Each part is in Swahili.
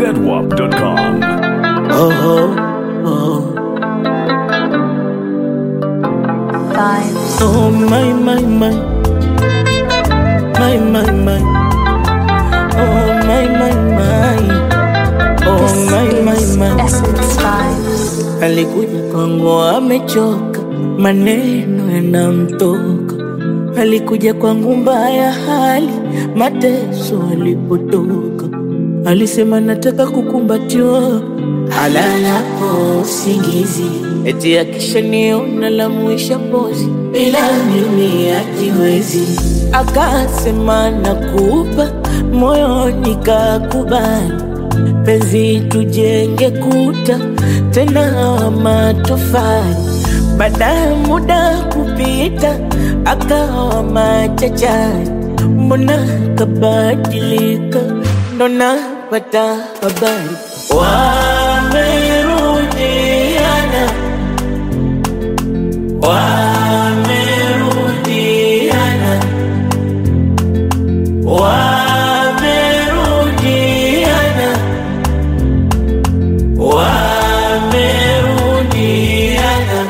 ZWAP.com. Oh, oh, oh. Vibes. Oh, my, my, my. My, my, my. Oh, my, my, my. Oh, my, my, my. Essence Vibes. Alikuja kwangu amechoka, maneno yanamtoka. Alikuja kwangu mbaya hali, mateso alipotoka. Alisema nataka kukumbatiwa, alalapo usingizi, eti akishaniona la mwisha pozi, bila mimi hajiwezi. Akasema nakupa moyoni, kakubali penzi tujenge kuta tena wa matofali. Baada ya muda kupita, akawa machachari, mbona kabadilika? Ndo napata habari wamerudiana, wamerudiana, wamerudiana wamerudiana.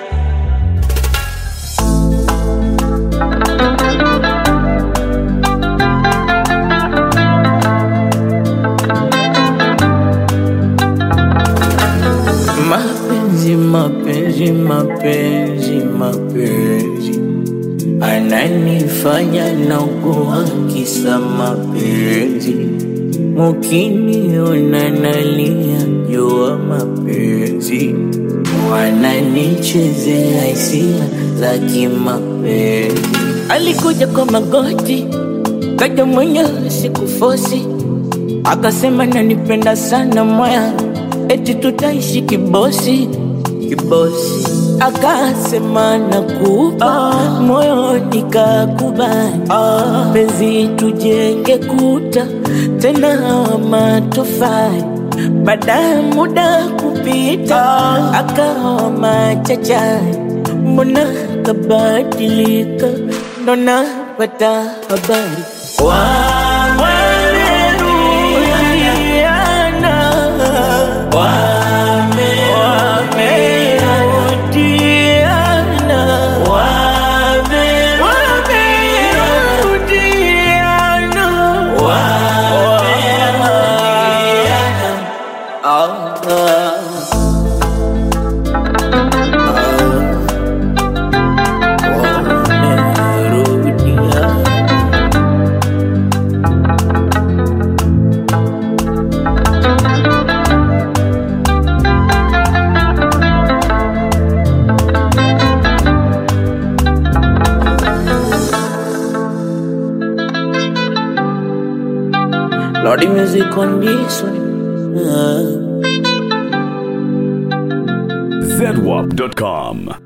Mapenzi, mapenzi, mapenzi, mapenzi ananifanya naugua kisa mapenzi Mukiniona nalia jua mapenzi, wananichezea hisia za kimapenzi. Alikuja kwa magoti, kaja mwenyewe sikufosi, akasema nanipenda sana moya, eti tutaishi kibosi kibosi. Akasema nakupa moyo, nikakubali penzi tujenge kuta tena wa matofali. Baada ya muda kupita, akawa machachari, mbona kabadilika? Ndo napata habari wamerudiana, wamerudiana, wamerudiana, wamerudiana. Ah, ah. Wamerudiana. Lordy music on this one. Ah. ZWAP.com.